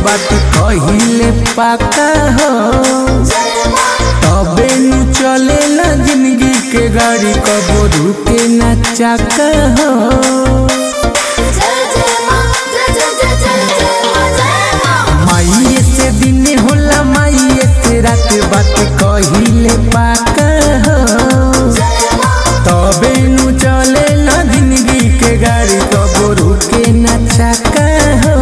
बात कहिले पाका हो तबे नु चलेला जिंदगी के गाड़ी कबो रुके ना चाका हो माइये से दिन होला माइये से रात बात कहिले पाका हो तबे नु चलेला जिंदगी के गाड़ी कबो रुके ना चाका हो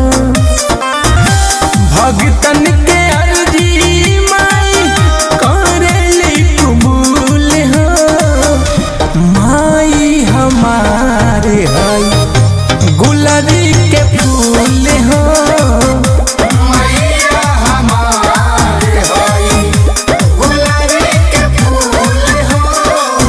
भगतन के अर्जी माई करेली कबूल हो माई हमारे हई गुलाबी के फूल हो मैया हमारे हई गुलाबी के फूल हो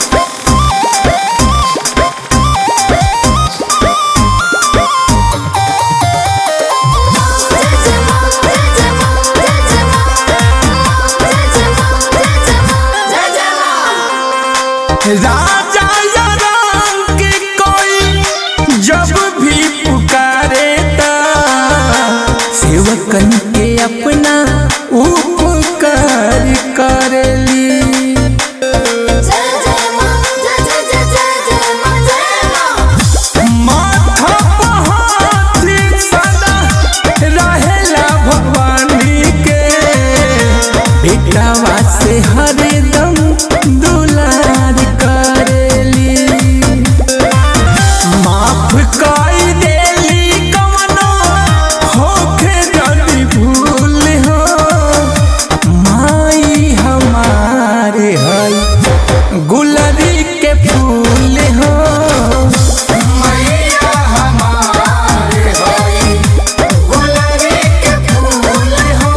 राजा या रंग कोई जब भी पुकारे ता सेवकन के अपना उपकार करेली माथा पहाती सदा रहेला भवानी के बेटावा से हरदम दुलार करेली माफ कई देली कवनो होखे जदी भूल हो माई हमारे हई गुलरी के फूल हो मैया हमारे हई गुलरी के फूल हो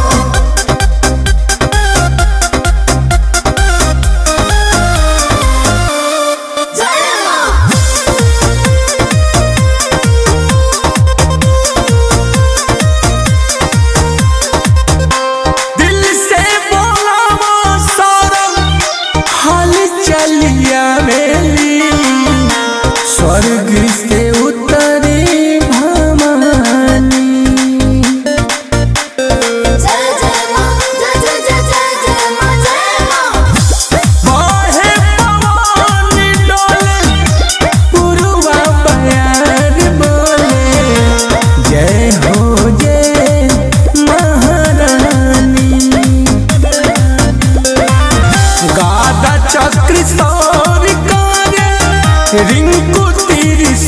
दिल से बोला वो सौरभ हाल चलिया मेली स्वर्ग से उतरी भवानी बाहे पवन डोले पुरवा बयार बोले जय हो जय महारानी गादा चक्र सौर करे रिंकू तीर